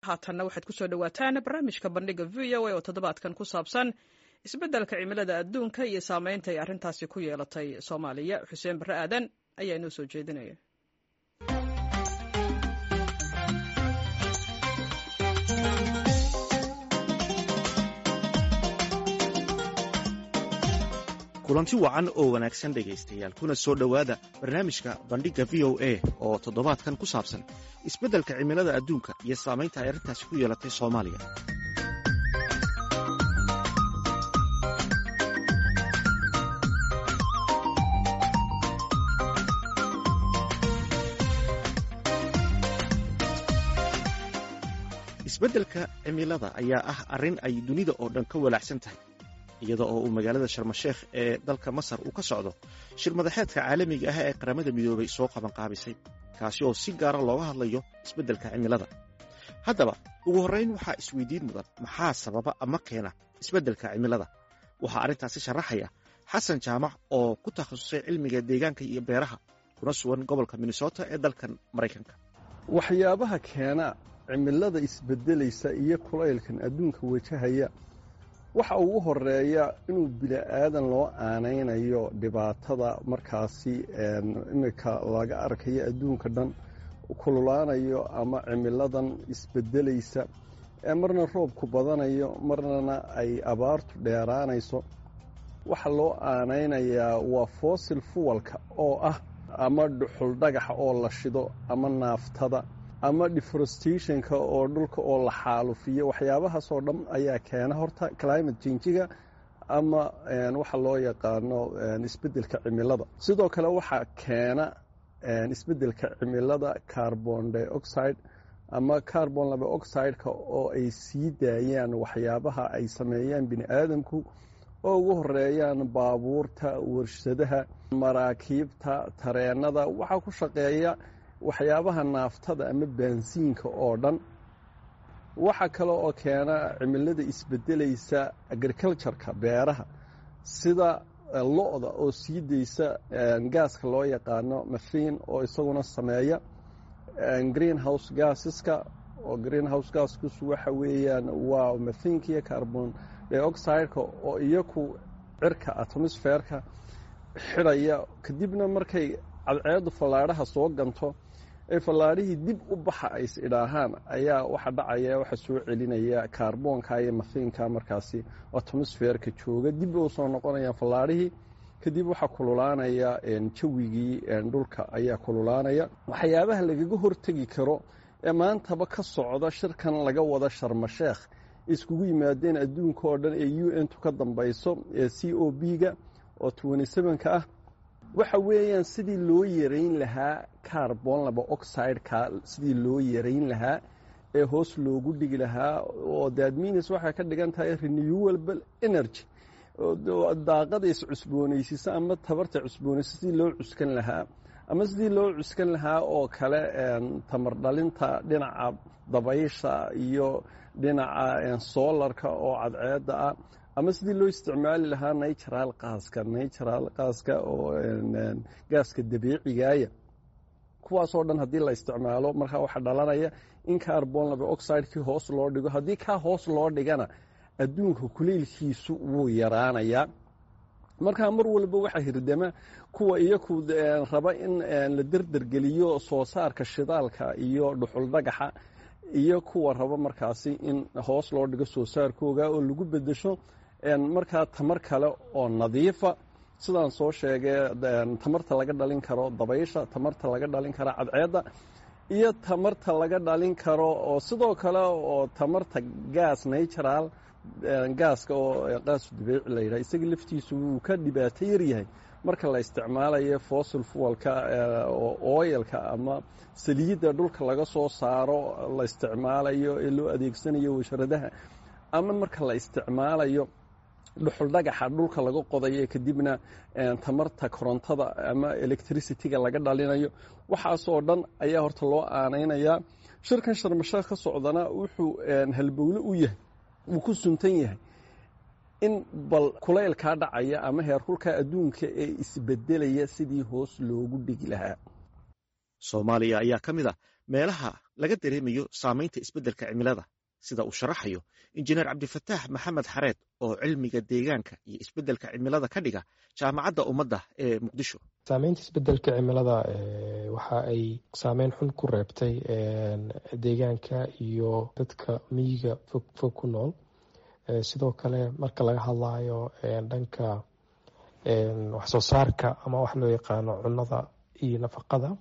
haatanna waxaad kusoo dhawaataan barnaamijka bandhiga v o a oo toddobaadkan ku saabsan isbeddelka cimilada adduunka iyo saameynta ay arrintaasi ku yeelatay soomaaliya xuseen barre aadan ayaa inoo soo jeedinaya kulanti wacan oo wanaagsan dhegaystayaal kuna soo dhowaada barnaamijka bandhigga v o a oo toddobaadkan ku saabsan isbeddelka cimilada adduunka iyo saamaynta ay arrintaasi ku yeelatay soomaaliya isbeddelka cimilada ayaa ah arrin ay dunida oo dhan ka walaacsan tahay iyada oo uu magaalada sharmasheekh ee dalka masar uu ka socdo shir madaxeedka caalamiga ah ee qaramada midoobay soo qabanqaabisay kaasi oo si gaara looga hadlayo isbeddelka cimilada haddaba ugu horrayn waxaa isweydiin mudan maxaa sababa ama keena isbeddelka cimilada waxaa arrintaasi sharaxaya xasan jaamac oo ku takhasusay cilmiga deegaanka iyo beeraha kuna sugan gobolka minnesota ee dalkan maraykanka waxyaabaha keena cimilada isbeddelaysa iyo kulaylkan adduunka wajahaya waxa ugu horeeya inuu bini-aadan loo aanaynayo dhibaatada markaasi imika laga arkayo adduunka dhan kululaanayo ama cimiladan isbedelaysa ee marna roobku badanayo marnana ay abaartu dheeraanayso waxa loo aanaynayaa waa fossil fuwalka oo ah ama dhuxul dhagaxa oo la shido ama naaftada ama deforestationka oo dhulka oo la xaalufiyo waxyaabahaasoo dhan ayaa keena horta climate changiga ama waxa loo yaqaano isbeddelka cimilada sidoo kale waxaa keena isbeddelka cimilada carbon dioxide ama carbon laba oxideka oo ay sii daayaan waxyaabaha ay sameeyaan bini aadamku oo ugu horeeyaan baabuurta warshadaha maraakiibta tareenada waxaa ku shaqeeya waxyaabaha naaftada ama baansiinka oo dhan waxaa kale oo keena cimilada isbedelaysa agricultureka beeraha sida lo-da oo sii daysa gaaska loo yaqaano mathin oo isaguna sameeya green house gaasiska oo green house gaaskus waxa weeyaan waa mathinka iyo carbon dioxideka oo iyaku cirka atmosferka xidhaya kadibna markay cadceeddu fallaadhaha soo ganto ee fallaadhihii dib u baxa ay is idhaahaan ayaa waxa dhacaya waxa soo celinaya kaarboonka iyo mafiinka markaasi atmosferka jooga dib u soo noqonayaan fallaadhihii kadib waxaa kululaanaya jawigii dhulka ayaa kululaanaya waxyaabaha lagaga hortegi karo ee maantaba ka socda shirkan laga wada sharmasheekh iskugu yimaadeen adduunka oo dhan ee u n tu ka dambayso ee c o b-ga oo ka ah waxa weeyaan sidii loo yarayn lahaa carbon laba oxideka sidii loo yarayn lahaa ee hoos loogu dhigi lahaa oo dadminis waxay ka dhigan tahay renewable energy daaqada iscusboonaysiisa ama tabarta cusboonaysa sidii loo cuskan lahaa ama sidii loo cuskan lahaa oo kale tamar dhalinta dhinaca dabaysha iyo dhinaca solarka oo cadceedda ah ama sidii loo isticmaali lahaa natural qaaska natural qaaska oo gaaska dabiicigaaya kuwaasoo dhan haddii la isticmaalo markaa waxaa dhalanaya in carbon laba oxidekii hoos loo dhigo haddii kaa hoos loo dhigana adduunka kuleylkiisu wuu yaraanayaa markaa mar walba waxaa hirdama kuwa iyaku raba in la derdergeliyo soo saarka shidaalka iyo dhuxul dhagaxa iyo kuwa raba markaasi in hoos loo dhigo soo saarkooga oo lagu bedesho markaa tamar kale oo nadiifa sidaan soo sheegay tamarta laga dhalin karo dabaysha tamarta laga dhalin karo cadceedda iyo tamarta laga dhalin karo oo sidoo kale oo tamarta gaas natural gaaska oo qaasu dabiici la yidhaha isaga laftiisu wuu ka dhibaato yaryahay marka la isticmaalayo fossil fuelka oo oilka ama saliidda dhulka laga soo saaro la isticmaalayo ee loo adeegsanayo washaradaha ama marka la isticmaalayo dhuxul dhagaxa dhulka laga qodayo kadibna tamarta korontada ama electricityga laga dhalinayo waxaasoo dhan ayaa horta loo aanaynayaa shirkan sharmasheekh ka socdana wuxuu halbowle u yahay wuu ku suntan yahay in bal kulaylkaa dhacaya ama heerkulka adduunka ee isbedelaya sidii hoos loogu dhigi lahaa soomaaliya ayaa ka mid ah meelaha laga dareemayo saamaynta isbeddelka cimilada sida uu sharaxayo injineer cabdifataax maxamed xareed oo cilmiga deegaanka iyo isbeddelka cimilada ka dhiga jaamacadda ummadda ee muqdisho saameynta isbeddelka cimilada waxa ay saameyn xun ku reebtay deegaanka iyo dadka miyiga fog fog ku nool sidoo kale marka laga hadlayo dhanka waxsoo saarka ama wax loo yaqaano cunnada iyo nafaqada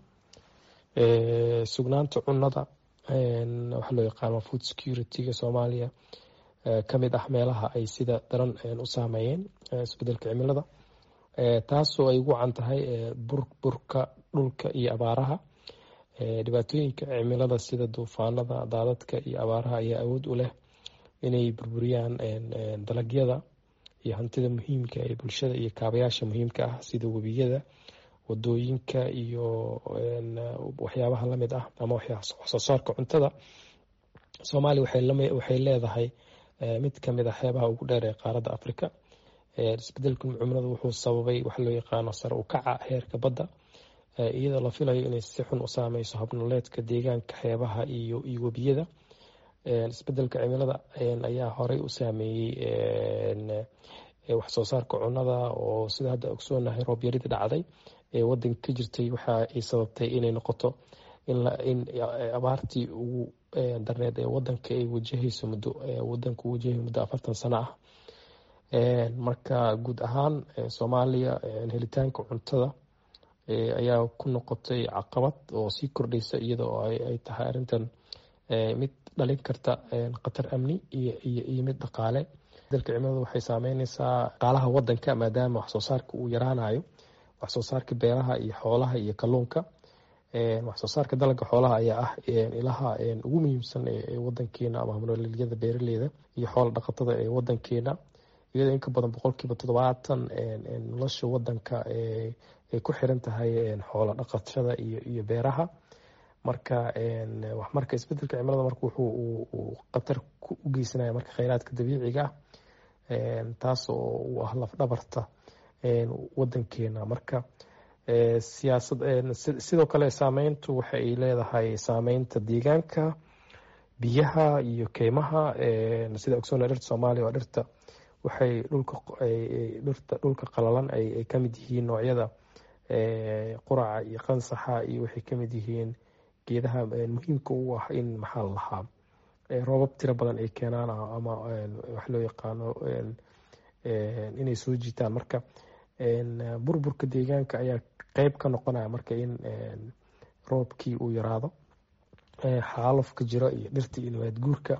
sugnaanta cunnada waxa loo yaqaano food security-ga soomaaliya kamid ah meelaha ay sida daran u saameeyeen isbedelka cimilada taasoo ay ugu can tahay burburka dhulka iyo abaaraha dhibaatooyinka cimilada sida duufaanada daadadka iyo abaaraha ayaa awood u leh inay burburiyaan dalagyada iyo hantida muhiimka ee bulshada iyo kaabayaasha muhiimka ah sida webiyada wadooyinka iyo waxyaabaha lamid ah ama waxsoo saarka cuntada soomaaliya waxay leedahay mid kamid a xeebaha ugu dheer ee qaaradda africa isbedelka cimilada wuxuu sababay wax loo yaqaano sare u kaca heerka badda iyadoo la filayo inay si xun u saameyso habnoleedka deegaanka xeebaha iyo webiyada isbedelka cimilada ayaa horey u saameeyey waxsoo saarka cunnada oo sida hadda ogsoonahay roobyarida dhacday ee wadanka ka jirtay waxa ay sababtay inay noqoto in abaartii ugu darneed ee wadanka ay wajahayso muddo wadanka u wajahay muddo afartan sano ah marka guud ahaan soomaaliya helitaanka cuntada ayaa ku noqotay caqabad oo sii kordhaysa iyada oo ay tahay arrintan mid dhalin karta khatar amni iyo mid dhaqaale dalka cimilada waxay saameyneysaa dhaqaalaha wadanka maadaama waxsoo saarka uu yaraanayo waxsoo saarka beeraha iyo xoolaha iyo kalluunka waxsoo saarka dalagga xoolaha ayaa ah ilaha ugu muhiimsan ee wadankeena ama hamnoolelyada beeraleyda iyo xoola dhaqatada ee wadankeena iyadoo inka badan boqolkiiba toddobaatan nolosha wadanka ay ku xiran tahay xoola dhaqashada iyo beeraha marka marka isbedelka cimilada marka wuxuu khatar u geysanaya marka kheyraadka dabiiciga ah taas oo u ah lafdhabarta wadankeena marka siyaasad sidoo kale saameyntu waxa ay leedahay saameynta deegaanka biyaha iyo keymaha sida ogsoona dhirta soomaaliya waa dhirta waxay dhulka dhirta dhulka qalalan ay kamid yihiin noocyada quraca iyo qansaxa iyo waxay kamid yihiin geedaha muhiimka u ah in maxaa la lahaa roobab tiro badan ay keenaan ama wax loo yaqaano inay soo jiitaan marka burburka deegaanka ayaa qeyb ka noqonaya marka in roobkii uu yaraado xaalufka jiro iyo dhirta iyo nabaad guurka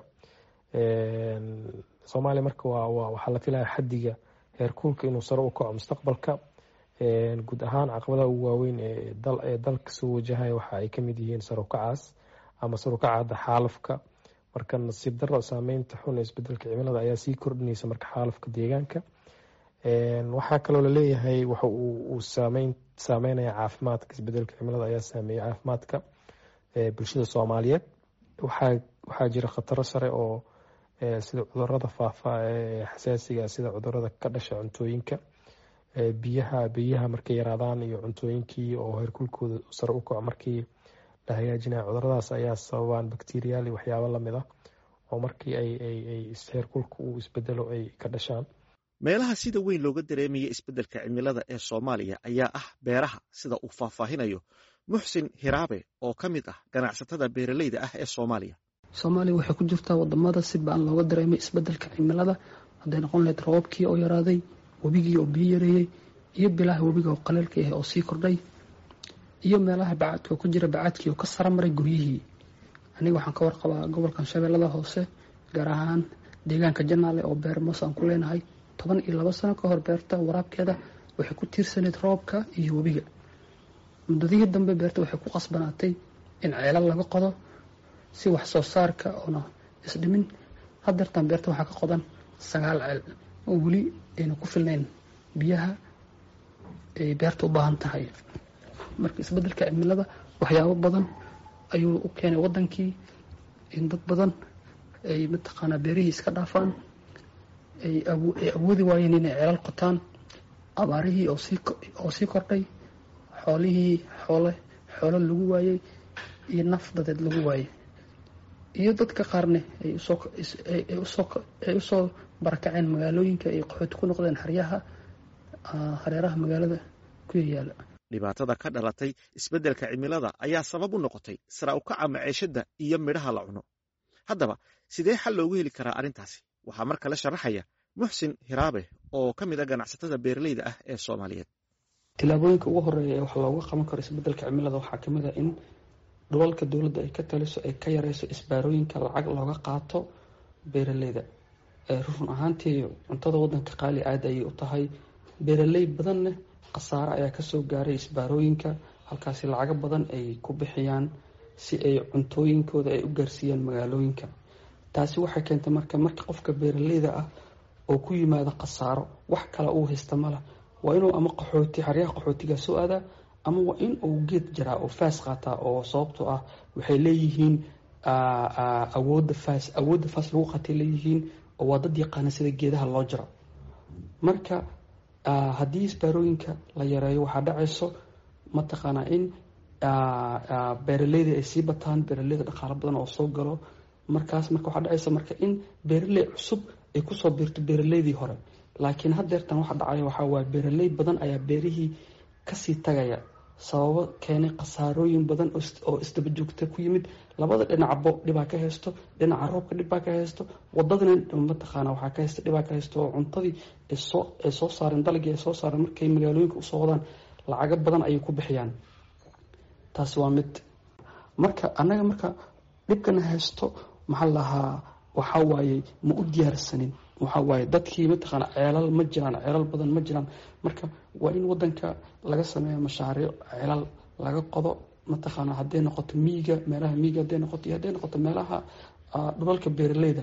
soomaaliya marka waxaa la filaya xadiga heerkuulka inuu sare u kaco mustaqbalka guud ahaan caqabadaha ugu waaweyn ee dalka soo wajahaya waxa ay kamid yihiin sarukacaas ama sarukacada xaalufka marka nasiib daro saameynta xun ee isbedelka cimilada ayaa sii kordhinaysa marka xaalufka deegaanka waxaa kaloo laleeyahay waxa uu saameynaya caafimaadka isbedelka cimilada ayaa saameeyay caafimaadka bulshada soomaaliyeed waxaa jira khataro sare oo sida cudurada faafa ee xasaasiga sida cudurada ka dhasha cuntooyinka biyaha biyaha markay yaraadaan iyo cuntooyinkii oo heerkulkooda sare u kaco markii la hagaajinaya cuduradaas ayaa sababaan bacteriyaal iyo waxyaabo lamid ah oo markii ay heerkulka uu isbedelo ay ka dhashaan meelaha sida weyn looga dareemaya isbeddelka cimilada ee soomaaliya ayaa ah beeraha sida uu faahfaahinayo muxsin hiraabe oo ka mid ah ganacsatada beeraleyda ah ee soomaaliya soomaaliya waxay ku jirtaa wadamada si ba-an looga dareemay isbedelka cimilada hadday noqon lahayd roobabkii oo yaraaday webigii oo biyo yareeyey iyo bilaha webiga oo qaleelka ah oo sii kordhay iyo meelaha bacaadka oo ku jira bacaadkii oo ka sara maray guryihii aniga waxaan ka warqabaa gobolkan shabeellada hoose gaar ahaan deegaanka janaale oo beer moos aan ku leenahay toban iyo labo sano ka hor beerta waraabkeeda waxay ku tiirsanayd roobka iyo webiga muddadihii dambe beerta waxay ku qasbanaatay in ceelal laga qodo si wax soo saarka oona isdhimin hadeertan beerta waxaa ka qodan sagaal ceel oo weli ayna ku filnayn biyaha ay beerta u baahan tahay marka isbedelka cimilada waxyaabo badan ayuu u keenay wadankii in dad badan ay mataqaanaa beerihii iska dhaafaan ay awoodi waayeen inay ceelal qotaan abaarihii oo sii kordhay xoolihii xoole xoolo lagu waayey iyo naf dadeed lagu waayay iyo dadka qaarne ay usoo barakaceen magaalooyinka ay qaxooti ku noqdeen xeryaha hareeraha magaalada ku yayaala dhibaatada ka dhalatay isbeddelka cimilada ayaa sabab u noqotay sara u kaca maceeshadda iyo midhaha la cuno haddaba sidee xal loogu heli karaa arrintaasi waxaa mar kale sharaxaya muxsin hiraabe oo ka mid a ganacsatada beeraleyda ah ee soomaaliyeed tilaabooyinka ugu horeeya ee wax looga qaban karo isbeddelka cimilada waxaa kamid a in dhulalka dowladda ay ka taliso ay ka yareyso isbaarooyinka lacag looga qaato beeraleyda run ahaantii cuntada wadanka qaali aada ayay u tahay beeraley badanna khasaare ayaa kasoo gaaray isbaarooyinka halkaasi lacago badan ay ku bixiyaan si ay cuntooyinkooda ay u gaarsiiyaan magaalooyinka taasi waxay keentay marka marka qofka beeraleyda ah oo ku yimaado khasaaro wax kale uu haysta mala waa inuu ama qaxooti xaryaha qaxootiga soo aadaa ama waa in uu geed jaraa oo faas qaataa oo sababtoo ah waxay leeyihiin awoodda faas awoodda faas lagu qaatay leeyihiin oo waa dad yaqaana sida geedaha loo jaro marka haddii isbaarooyinka la yareeyo waxaa dhacayso mataqaanaa in beeraleyda ay sii bataan beeraleyda dhaqaalo badan oo soo galo markaas marka waxaa dhacaysa marka in beeraley cusub ay kusoo biirto beeraleydii hore laakiin haddeertan waxa dhacaya waxaa waaye beeraley badan ayaa beerihii kasii tagaya sababo keenay khasaarooyin badan oo isdaba joogta ku yimid labada dhinacbo dhibaa ka haysto dhinaca roobka dhibbaa ka haysto wadadana mataqaana waxaa ka haysta dhibaa ka haysto oo cuntadii ay soo saareen dalagii ay soo saareen markay magaalooyinka usoo wadaan lacago badan ayay ku bixiyaan taasi waa mid marka annaga marka dhibkana haysto maxaa lahaa waxaa waaye ma u diyaarsanin waxaa waaye dadkii mataqaana ceelal ma jiraan ceelal badan ma jiraan marka waa in wadanka laga sameeyo mashaariic ceelal laga qodo mataqaana hadday noqoto miiga meelaha miiga hadday noqoto iyo hadday noqoto meelaha dhulalka beeraleyda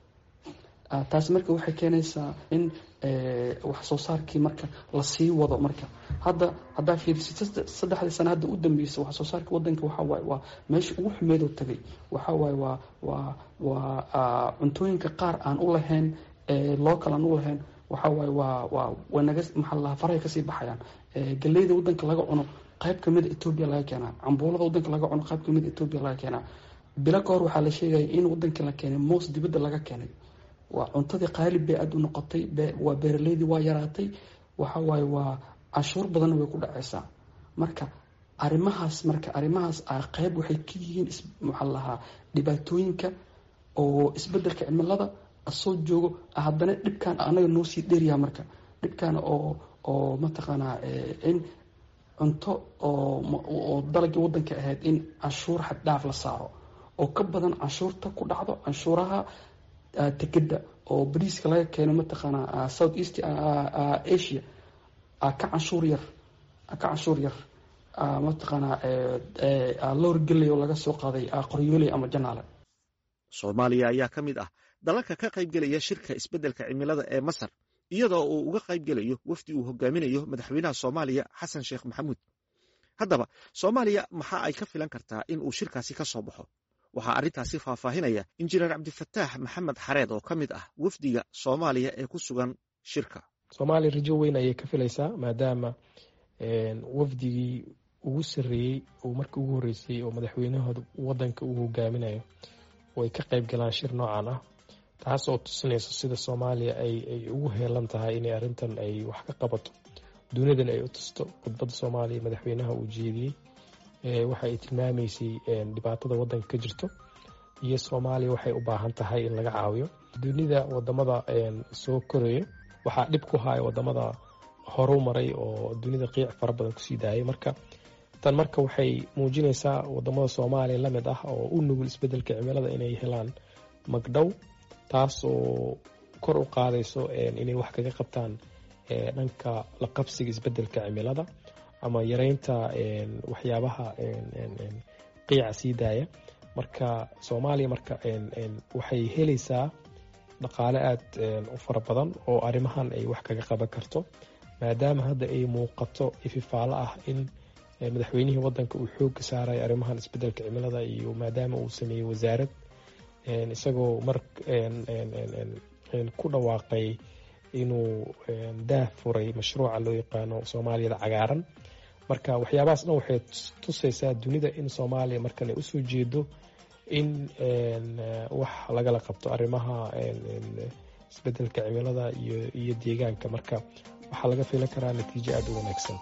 taasi marka waxay keenaysaa in wax soo saarkii marka lasii wado marka hadda haddaa fiirisid saddexdii sana hadda u dambeysay wax soo saarka wadanka waxaa waaye waa meesha ugu xumeedoo tagay waxaa waaye waa waa waa cuntooyinka qaar aan u lahayn local aan u lahayn waxaa waaye waa waa wanaga maxaa lahaa farahay kasii baxayaan galeyda wadanka laga cuno qayb kamida etoobiya laga keenaa cambuulada wadanka laga cuno qayb kamida etoobiya laga keenaa bilo ka hor waxaa la sheegaya in wadanka la keenay moos dibadda laga keenay waa cuntadii qaalib bay aada u noqotay waa beeraleydii waa yaraatay waxa waaye waa canshuur badanna way ku dhacaysaa marka arrimahaas marka arrimahaas qayb waxay ka yihiin maxaa lahaa dhibaatooyinka oo isbedelka cimilada asoo joogo haddana dhibkan anaga noo sii dheeryaha marka dhibkan oo oo mataqaanaa in cunto oo dalagii wadanka ahayd in canshuur xad dhaaf la saaro oo ka badan canshuurta ku dhacdo canshuuraha tekeda oo bariiska laga keeno mataqaanaa south east asia ka canshuur yar ka canshuur yar mataqaanaa lowr geley oo laga soo qaaday qoryooley ama janaale soomaaliya ayaa ka mid ah dalalka ka qaybgelaya shirka isbeddelka cimilada ee masar iyadoo uu uga qaybgelayo wafdi uu hogaaminayo madaxweynaha soomaaliya xasan sheekh maxamuud haddaba soomaaliya maxaa ay ka filan kartaa in uu shirkaasi ka soo baxo waxaa arrintaasi faahfaahinaya injineer cabdifataax maxamed xareed oo ka mid ah wafdiga soomaaliya ee ku sugan shirka soomaaliya rajo weyn ayay ka filaysaa maadaama wafdigii ugu sarreeyey oo markii ugu horreysay oo madaxweynahooda wadanka uu hogaaminayo oo ay ka qayb galaan shir noocan ah taas oo tusinayso sida soomaaliya ay ugu heelan tahay inay arrintan ay wax ka qabato duniyadan ay u tusto khudbadda soomaaliya madaxweynaha uu jeediyey waxa ay tilmaamaysay dhibaatada wadanka ka jirto iyo soomaaliya waxay u baahan tahay in laga caawiyo dunida wadamada soo koraya waxaa dhib ku haya wadamada horu maray oo dunida qiic fara badan kusii daayay marka tan marka waxay muujinaysaa wadamada soomaaliya la mid ah oo u nugul isbedelka cimilada inay helaan magdhow taas oo kor u qaadayso inay wax kaga qabtaan dhanka la qabsiga isbedelka cimilada ama yareynta waxyaabaha qiica sii daaya marka soomaaliya marka waxay helaysaa dhaqaale aada u fara badan oo arrimahan ay wax kaga qaban karto maadaama hadda ay muuqato ififaalo ah in madaxweynihii wadanka uu xooga saaraya arrimahan isbedelka cimilada iyo maadaama uu sameeyey wasaarad isagoo mar ku dhawaaqay inuu daah furay mashruuca loo yaqaano soomaaliyada cagaaran marka waxyaabahaas dhan waxay tusaysaa dunida in soomaaliya markan ay usoo jeedo in wax lagala qabto arrimaha isbedelka cimilada iyo deegaanka marka waxaa laga filan karaa natiijo aada u wanaagsan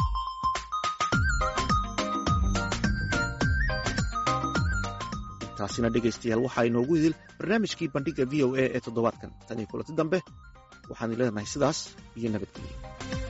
taasina dhegaystayaal waxaa inoogu idil barnaamijkii bandhigga v o a ee toddobaadkan tan iyo kulanti dambe waxaanu leenahay sidaas iyo nabadgelyo